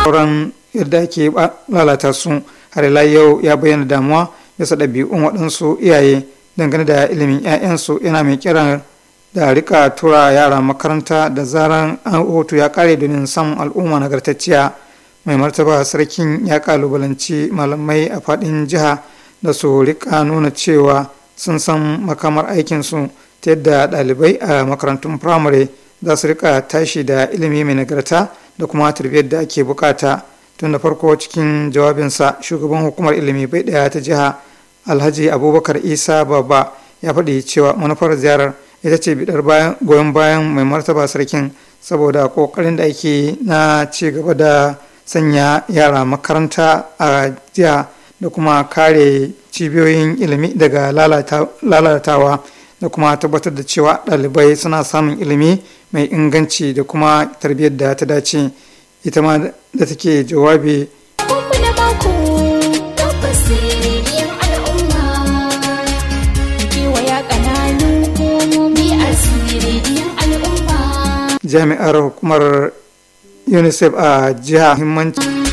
sauran yadda ake lalata su har ila yau ya bayyana damuwa bisa ɗabi'un waɗansu iyaye dangane da ilimin 'ya'yansu yana mai kiran da rika tura yara makaranta da zaran an hoto ya kare domin samun al'umma nagartacciya mai martaba sarkin ya kalubalanci malamai a faɗin jiha da su rika nuna cewa sun san makamar aikinsu ta yadda ɗalibai a makarantun firamare za su rika tashi da ilimi mai nagarta da kuma tarbiyyar da ake bukata tun da farko cikin jawabinsa shugaban hukumar ilimi bai ɗaya ta jiha alhaji abubakar isa baba ya faɗi cewa manufar ziyarar ita ce bidar goyon bayan mai martaba sarkin saboda kokarin da ake na ci gaba da sanya yara makaranta a jiya da kuma kare cibiyoyin ilimi daga lalatawa da kuma tabbatar da cewa ɗalibai suna samun ilimi mai inganci da kuma tarbiyyar da ta dace ita ma da take jawabi jami'ar hukumar unicef a jiha himmanci